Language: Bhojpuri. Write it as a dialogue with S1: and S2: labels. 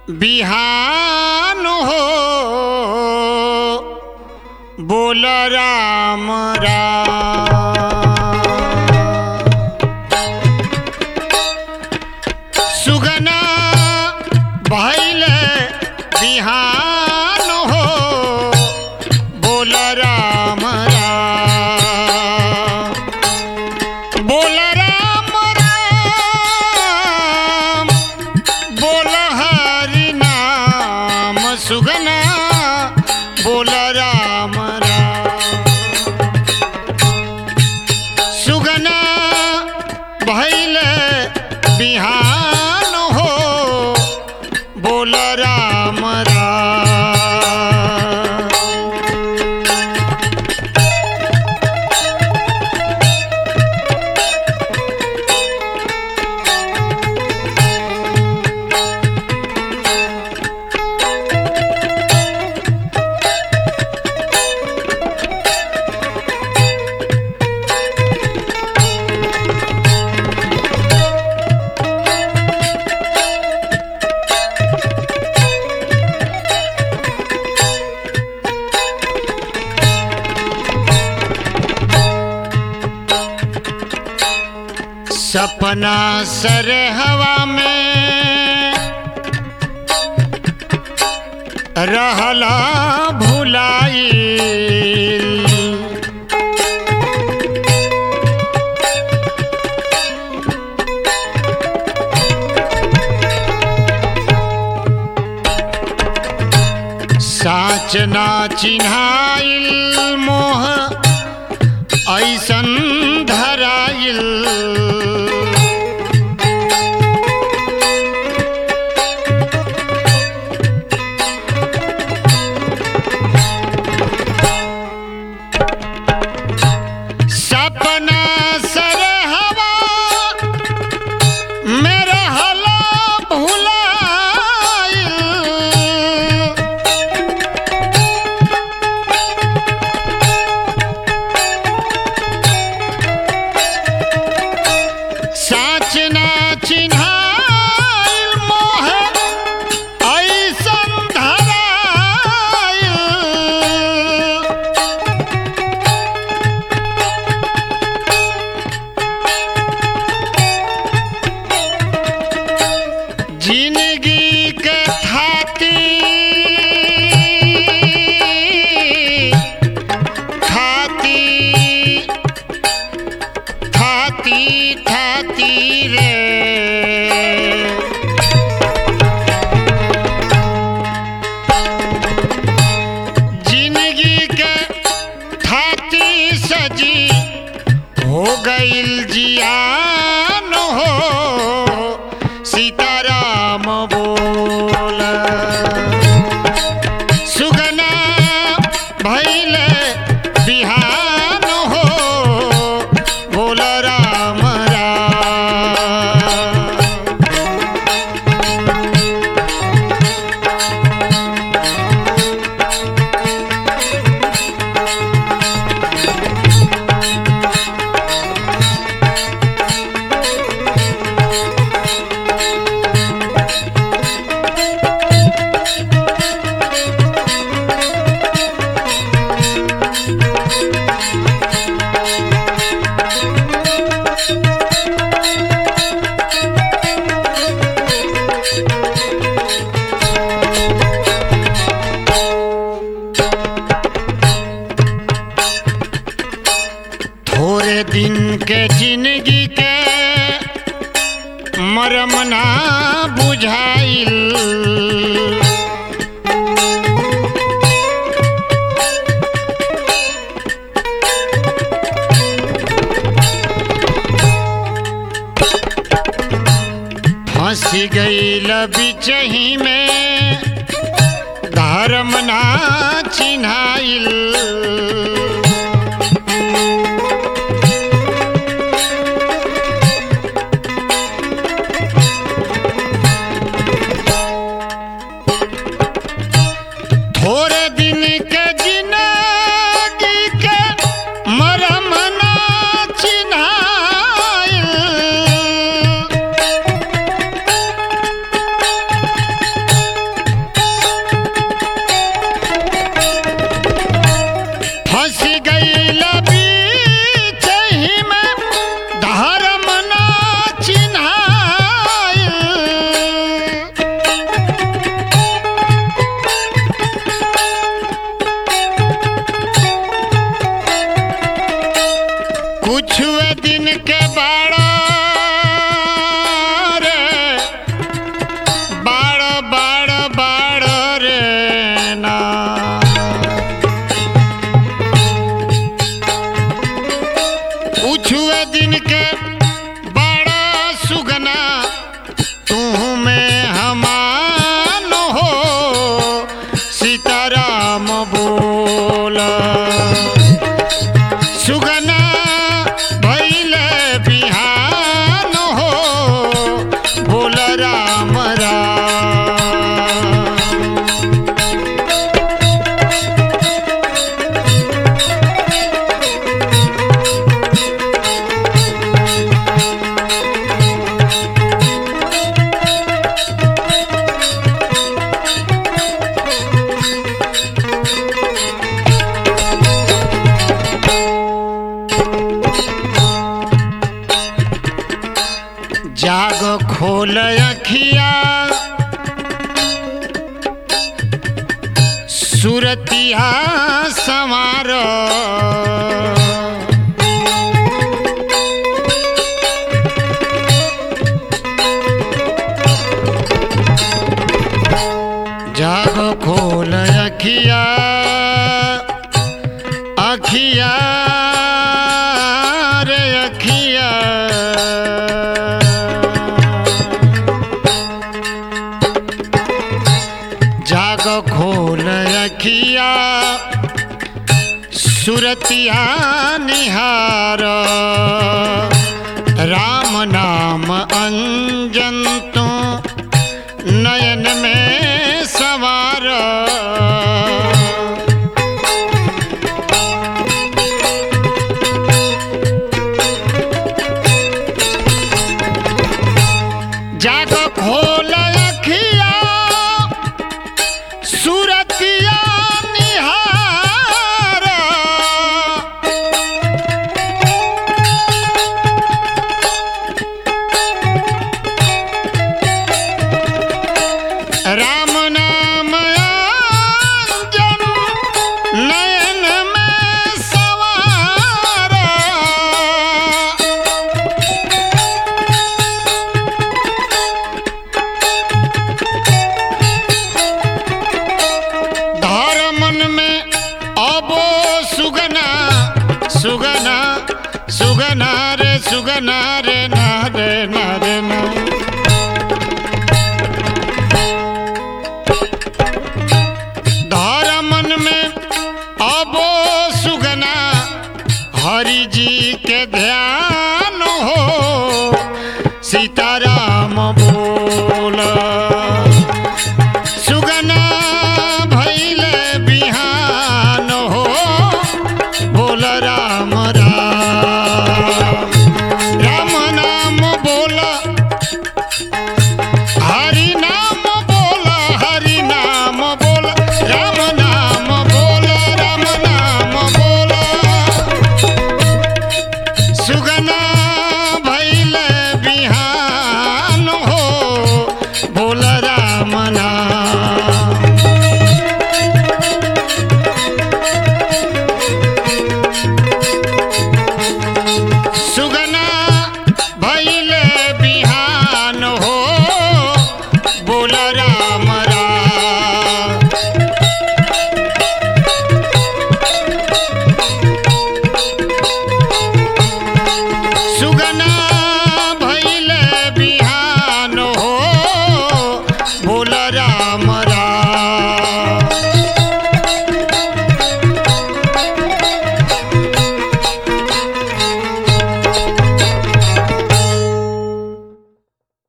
S1: बिहान हो बोल राम राम सुगना भैल बिहान हो बोल राम राम बोल राम राम बोल हरि नाम सुगना बोल राम राम सुगना भैल बिहान हो बोल राम राम सपना सर हवा में रहला भुलाई साच ना चिन्हाइल मोह ऐसन धराइल सपना सर हवा मेरा हला भुलाइल साच ना चिन्हाइल मोह ऐसन धराइल जिंदगी के थाती थाती थाती थाती रे जिंदगी के थाती सजी हो गईल जियान हो सीताराम बोल सुगना भैल बिहान हो बोल राम राम थोड़े दिन के जिंदगी के मरम ना बुझाइल फंस गईल बिचही में धर्म ना चिन्हाइल थोड़े दिन के जिंदगी के मरम ना चिन्हाइल सुरतिया संवार जाग खोल अखिया अखिया रे अखिया जाग खोल अखिया सुरतिया निहार राम नाम अंजन तू नयन में सवार जाग खोल अखिया सुरतिया निहार राम नाम अंजन नयन में सवार धार मन में अबो सुगना सुगना सुगना रे सुगना रे ना रे ना रे ना धार मन में अबो सुगना हरि जी के ध्यान